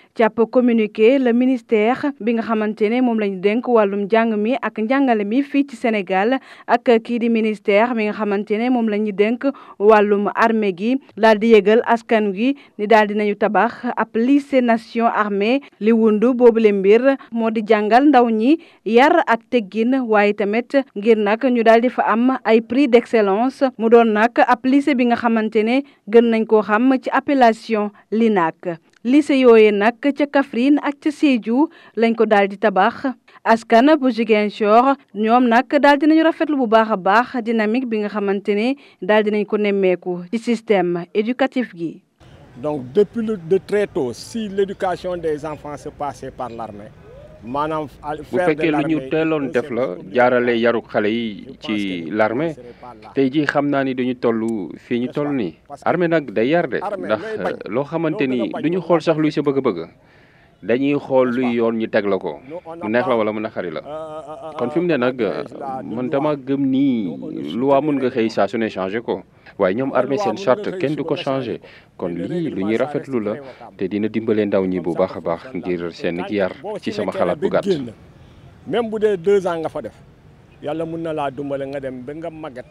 ci ab communiqué le ministère bi nga xamante ne moom lañu dénk wàllum njàng mi ak njàngale mi fii ci Sénégal ak kii di ministère mi nga xamante ne moom la ñu dénk wàllum armée gi daal di yëgal askan wi ni daal dinañu tabax ab lycée nation armée li wundu boobule mbir moo di jàngal ndaw ñi yar ak teggin waaye tamit ngir nag ñu daal di fa am ay prix d'excellence mu doon nag ab lycée bi nga xamante ne gën nañ koo xam ci appellation LINAC lycée yooye nag ca Kaffrine ak ca Sédhiou lañ ko daal di tabax askan bu Ziguinchor ñoom nag daal dinañu rafetlu bu baax a baax dynamique bi nga xamante ne daal dinañ ko nemmeeku ci système éducatif gi. donc depuis le de très tôt si l'éducation des enfants se passait par l'armée maanaam bu fekkee lu ñu teeloon def la jaarale yaru xale yi ci l'armée tey jii xam naa ni dañu toll fii ñu toll nii armée nag day yar de ndax loo xamante ni duñu xool sax luy sa bëgg-bëgg dañuy xool luy yoon ñu teg la ko mu neex la wala mu naqari la kon fi mu ne nag man dama gëm nii lu waa mun nga xëy saa su ne changé ko waaye ñoom armée seen charte kenn du ko changé kon lii lu ñuy rafetlu la te dina dimbale ndaw ñi bu baax a baax ngir seen yar ci sama xalaat bu gàtt. même bu dee deux ans nga fa def yàlla mun na laa dimbale nga dem ba nga màggat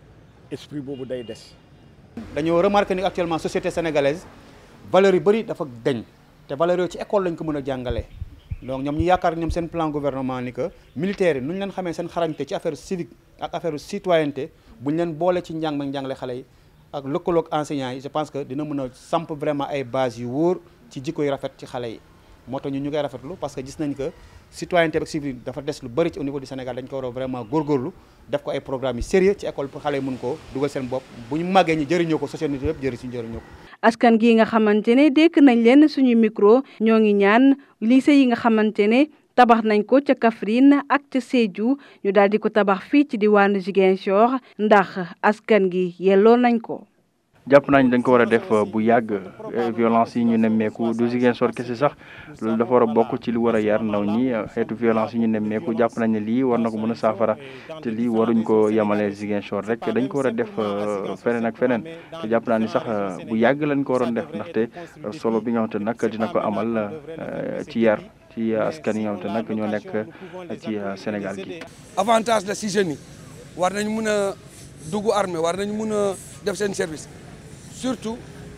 esprit boobu day des. dañoo remarqué ni actuellement société sénégalaise valeurs yu bëri dafa deñ te valeurs yooyu ci école lañ ko mën a jàngalee donc ñoom ñu yaakaar ñoom seen plan gouvernement ni que militaires yi nu ñu leen xamee seen xarañte ci affaire civique ak affaire citoyenneté bu ñu leen boole ci njàng ma njàngale xale yi ak lëkkaloog enseignants yi je pense que dina mën a samp vraiment ay bases yu wóor ci jikko yu rafet ci xale yi moo tax ñu ñu koy rafetlu parce que gis nañ que citoyenneté ak civique dafa des lu bëri ci au niveau du Sénégal dañ ko war a vraiment góorgóorlu def ko ay programmes yu sérieux ci école pour xale yi mun koo dugal seen bopp bu ñu màggee ñi jëriñoo ko société yëpp jëri suñu jëriñoo ko askan gi nga xamante ne dékk nañ leen suñu micro ñoo ngi ñaan lycée yi nga xamante ne tabax nañ ko ca Kaffrine ak ca Sédhiou ñu daal di ko tabax fii ci diwaanu Ziguinchor ndax askan gi yelloo nañ ko. jàpp nañ dañ ko war a def bu yàgg violence yi ñu nemmeeku du Ziguinchor kese sax loolu dafa war a bokk ci li war a yar ndaw ñi xeetu violence yi ñu nemmeeku jàpp nañ ne lii war na ko mën a saafara te lii waruñ ko yemale Ziguinchor rek dañ ko war a def feneen ak feneen te jàpp naa ni sax bu yàgg lañ ko waroon def ndaxte solo bi nga xamante nag dina ko amal ci yar ci askan yi nga xamante nag ñoo nekk ci Sénégal gi. avantage la si jeunes yi war nañ mun a dugg armée war nañ mun a def seen service. surtout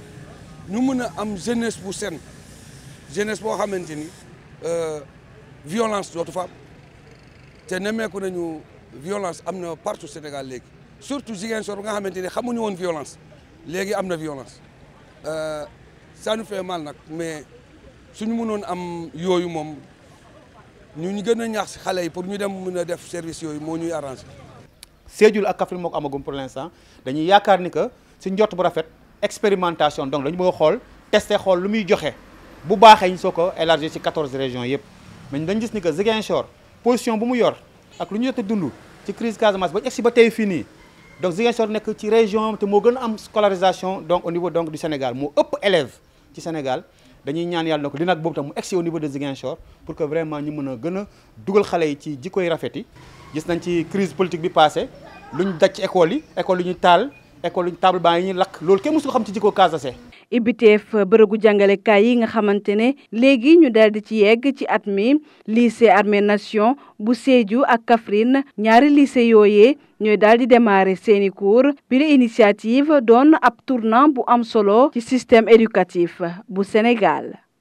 ñu mën a am jeunesse bu sen jeunesse boo xamante ni violence dootu fa am te nemmeeku nañu violence am na partout Sénégal léegi surtout Ziguinchor bi nga xamante ni xamuñu woon violence léegi am na violence ça nous fait mal nag mais suñu mënoon am yooyu moom ñu ñu gën a ñaax si xale yi pour ñu dem mën a def service yooyu moo ñuy arrangé. Sédhiou ak Kaffrine moo ko amagum pour l'instant dañuy yaakaar ni que si njort bu rafet. expérimentation donc dañu bëgg a xool tester xool lu muy joxe bu baaxee ñu soo ko élargir ci 14 régions yëpp mais dañ gis ni que Ziguinchor position bu mu yor ak lu ñu jot a dund ci crise Casamance ba ñu egsi ba tey fii nii donc Ziguinchor nekk ci région te moo gën a am scolarisation donc au niveau donc du Sénégal moo ëpp élèves ci Sénégal dañuy ñaan yàlla donc li nag boobu tam mu egsi au niveau de Ziguinchor pour que vraiment ñu mën a gën a dugal xale yi ci jikkoy rafet yi gis nañ ci crise politique bi passé lu ñu daj ci école yi école yi ñu taal école luñ table banc yi ñuy lakk loolu kenn mësu ko xam ci jikko Casamance. ibiteef bërëgu jàngalekaay yi nga xamante ne léegi ñu daal di ci yegg ci at mi lycée Armée Nation bu Sédhiou ak Kaffrine ñaari lycée yooyee ñooy daal di démarrer seeni cours bi la initiative doon ab tournant bu am solo ci système éducatif bu Sénégal.